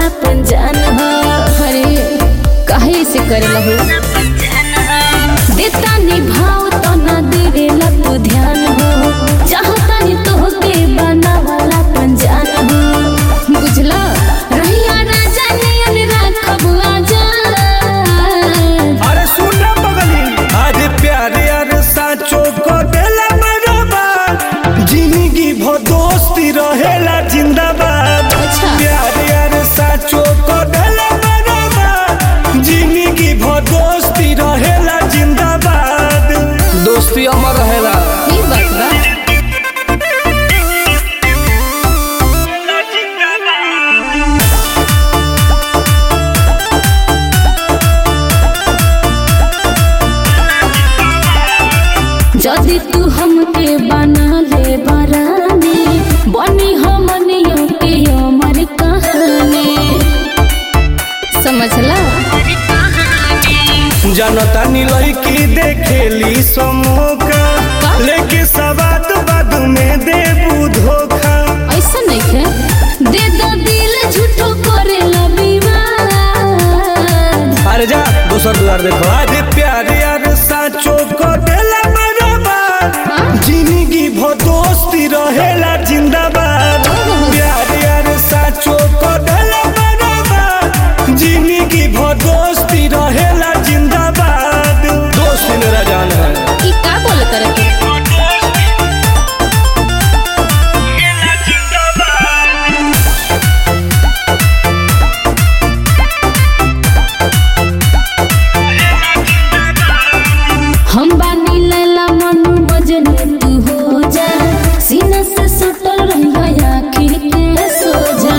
अपन जान हो अरे काहे से करेला हो देता निभाव तो ना देवेला तू ध्यान हो चाहता नहीं तो के बनावाला अपन जान हो बुझला रहिया राजा नियन राखब आजाद अरे सुन ना पगली अरे प्यारे अरे साचो को देला बराबर जिंदगी भो दोस्ती रहेला जिंदाबाद अच्छा। प्यारे अरे साचो को देला बराबर जिंदगी भो दोस्ती रहेला जिंदाबाद दोस्ती अमर रहेला ई बात बा जदि तू हमके बना ले बरानी बनी हमनियों के अमर कहानी समझला जनता नीलई की देखेली समोका लेके सवाद बाद में देबू धोखा ऐसा नहीं है दे दो दिल झूठो करे विवाद अरे जा दोसर दुआर देखो अरे प्यारे यार साचो को देला बराबर हाँ? जिंदगी भो दोस्ती रहेला जिंदाबाद प्यारे यार साचो को देला बराबर जिंदगी भो दोस्ती रहेला जिंदाबाद दोस्ती मेरा जान है ई का बोले करे के हम बानी लैला मनु बजने तू हो जा सीना से सुटल रहिया आखिर के सो जा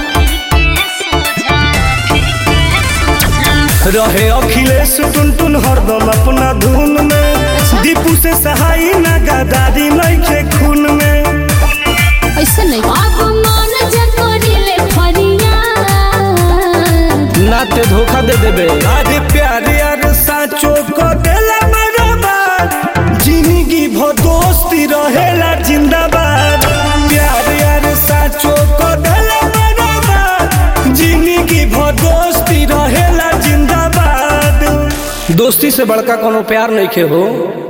रहे अखिलेश टुन टुन हरदम अपना धुन में अच्छा। दीपू से सहाई ना गदारी नइखे खून में ऐसा नहीं अब मन जा करिले फरियाद नाते धोखा दे देबे अरे प्यारे यार साचो को देला बराबर जिंदगी भो दोस्ती रहेला जिंदाबाद प्यारे यार साचो को देला बराबर जिंदगी भो दोस्ती रहेला जिंदाबाद दोस्ती से बड़का कोनो प्यार नहीं खे हो